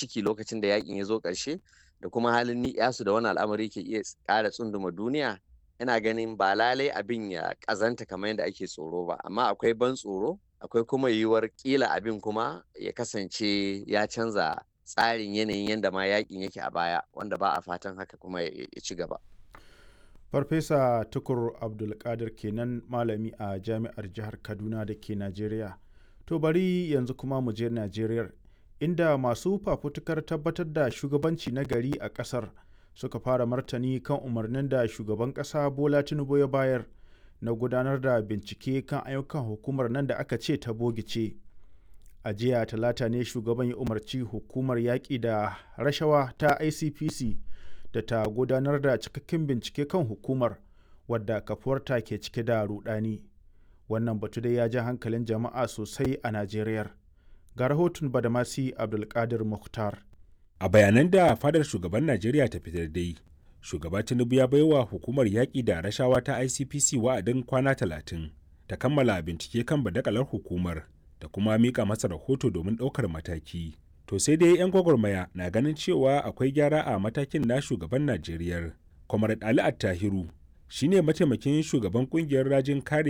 ciki lokacin da yakin ya zo ƙarshe da kuma halin ni'yasu da wani al'amari ke iya ƙara tsunduma duniya ina ganin ba lalai abin ya ƙazanta kamar yadda ake tsoro ba amma akwai ban tsoro akwai kuma yiwuwar ƙila abin kuma ya kasance ya canza tsarin yanayin yadda ma yakin yake a baya wanda ba a fatan haka kuma ya ci gaba. farfesa tukur abdulkadir kenan malami a jami'ar jihar kaduna da ke najeriya to bari yanzu kuma mu je najeriya inda masu fafutukar tabbatar da shugabanci na gari a kasar suka fara martani kan umarnin da shugaban kasa bola tinubu ya bayar na gudanar da bincike kan ayyukan hukumar nan da aka ce ta bogice a jiya talata ne shugaban ya umarci hukumar yaƙi da rashawa ta icpc da ta gudanar da cikakken bincike kan hukumar wadda kafuwarta ke cike da rudani wannan batu dai ya ja hankalin jama'a sosai a najeriya ga rahoton badamasi abdulkadir mukhtar a bayanan da fadar shugaban najeriya ta fitar dai shugaba tinubu ya baiwa hukumar yaƙi da rashawa ta icpc wa'adin kwana talatin ta kammala bincike kan badakalar hukumar da kuma mika masa rahoto domin ɗaukar mataki to sai dai 'yan gwagwarmaya na ganin cewa akwai gyara a matakin na shugaban najeriya kwamar ali attahiru shine mataimakin shugaban kungiyar rajin kare